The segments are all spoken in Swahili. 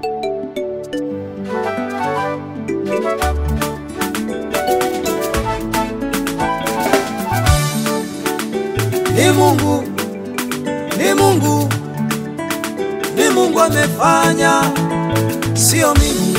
Ni Mungu, ni Mungu, ni Mungu amefanya, sio mimi.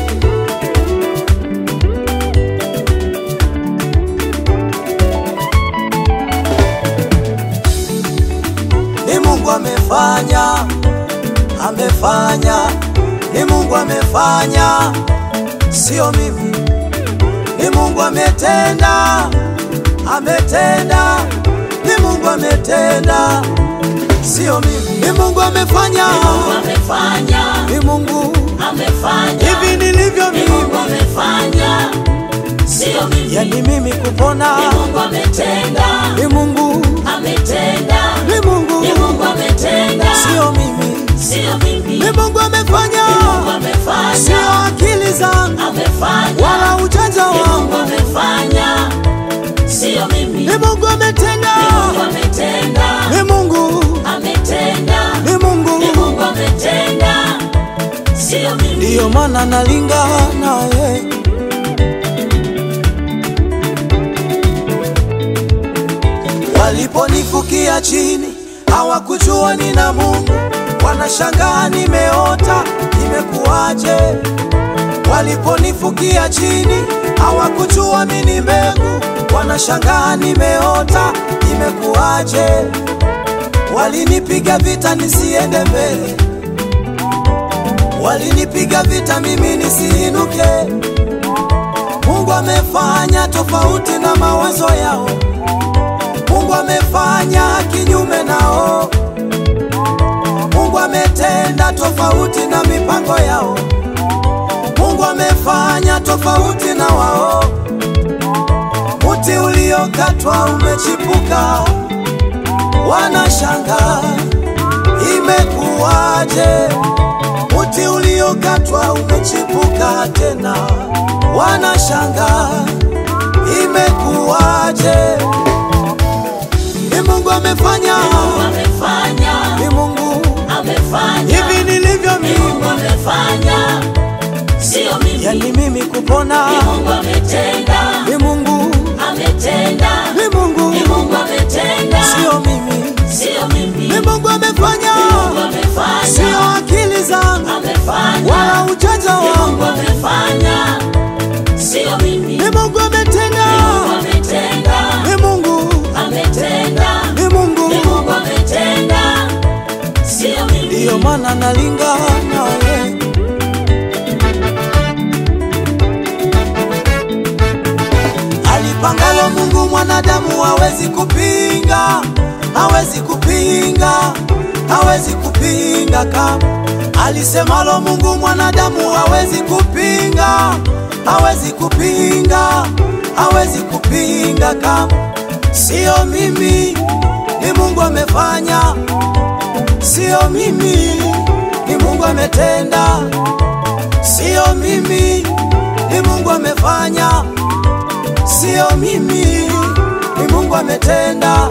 Ni Mungu amefanya, amefanya, ni Mungu amefanya, sio mimi. Ni Mungu ametenda, ametenda, ni Mungu ametenda, sio mimi. Ni Mungu amefanya, amefanya, ni Mungu amefanya, hivi nilivyo ni Mungu mimi, amefanya, sio mimi. yani mimi kupona, Ni Mungu ametenda, ni Mungu, ametenda, ni Mungu, ni Mungu ametenda, sio mimi. sio mimi. Ni Mungu amefanya, Ni Mungu amefanya, sio akili zangu amefanya, wala ujanja ni Mungu wangu. amefanya, sio mimi. Ni Mungu ametenda, Ni Mungu ametenda, ni Mungu, ametenda, ni ni Mungu, Mungu ametenda, sio mimi. ndiyo maana nalingana naye. Waliponifukia chini hawakujua nina Mungu, wanashangaa nimeota, nimekuwaje? Waliponifukia chini hawakujua mimi ni mbegu, wanashangaa nimeota, nimekuwaje? Walinipiga vita nisiende mbele, walinipiga vita mimi nisiinuke. Mungu amefanya tofauti na mawazo yao. Mungu amefanya kinyume nao. Mungu ametenda tofauti na mipango yao. Mungu amefanya tofauti na wao. Muti uliokatwa umechipuka, wanashangaa imekuwaje? Muti uliokatwa umechipuka tena, wanashangaa imekuwaje? Ni Mungu amefanya, amefanya, ni Mungu amefanya, hivi nilivyo ni Mungu mimi, amefanya, sio mimi. yani mimi kupona, Ni Mungu ametenda, ni Mungu, ametenda, ni Mungu, ni Mungu ametenda, sio mimi, sio mimi. ni Mungu amefanya, Ni Mungu amefanya, sio akili zangu amefanya, wala ujanja ni Mungu wangu, amefanya, sio mimi. ni Mungu ametenda, Ni Mungu ametenda, ni Mungu, ametenda, ni Mungu, ni Mungu ametenda, sio mimi. ndiyo maana nalingana naye. Alipangalo Mungu mwanadamu hawezi kupinga, hawezi kupinga, hawezi kupinga kama alisemalo Mungu mwanadamu hawezi kupinga, hawezi kupinga, hawezi kupinga kama sio mimi, ni Mungu amefanya, sio mimi, ni Mungu ametenda, sio mimi, ni Mungu amefanya sio mimi, ni Mungu ametenda,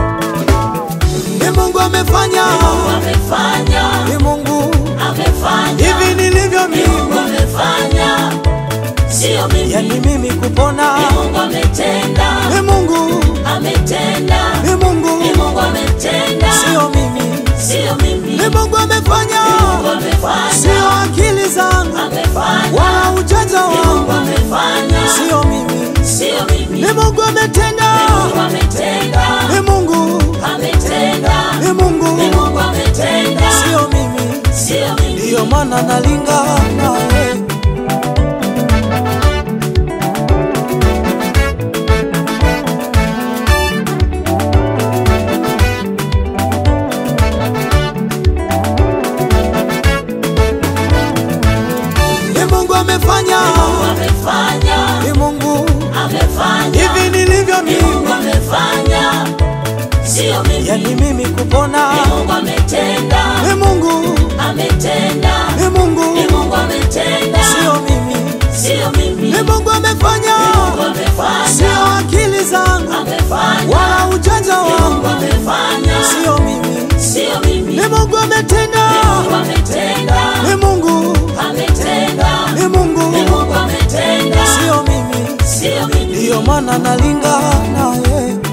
ni Mungu amefanya, Mungu amefanya, ni Mungu amefanya, hivi nilivyo ni Mungu mimi, amefanya, sio mimi. yani mimi kupona, Ni Mungu ametenda, ni Mungu, ametenda, ni Mungu, ni Mungu ametenda, sio mimi, sio mimi. ni Mungu amefanya, Mungu amefanya, sio akili zangu amefanya, wala ujanja ni Mungu wangu, amefanya, sio mimi, sio mimi. ni Mungu ametenda, Mungu ametenda, ni Mungu, ametenda, ni ni Mungu, Mungu ametenda, sio mimi, sio mimi. ndiyo maana nalingana naye. Ni Mungu amefanya, Mungu amefanya, ni Mungu amefanya, hivi nilivyo ni Mungu mimi, amefanya, sio mimi. yani mimi kupona, Ni Mungu ametenda, ni Mungu, ametenda, ni Mungu, ni Mungu ametenda, sio mimi, sio mimi. ni Mungu amefanya, Mungu amefanya, sio akili zangu amefanya, wala ujanja ni Mungu wangu, amefanya, sio mimi, sio mimi. ni Mungu ametenda, Mungu ametenda, ni Mungu, ndiyo maana nalingana eh.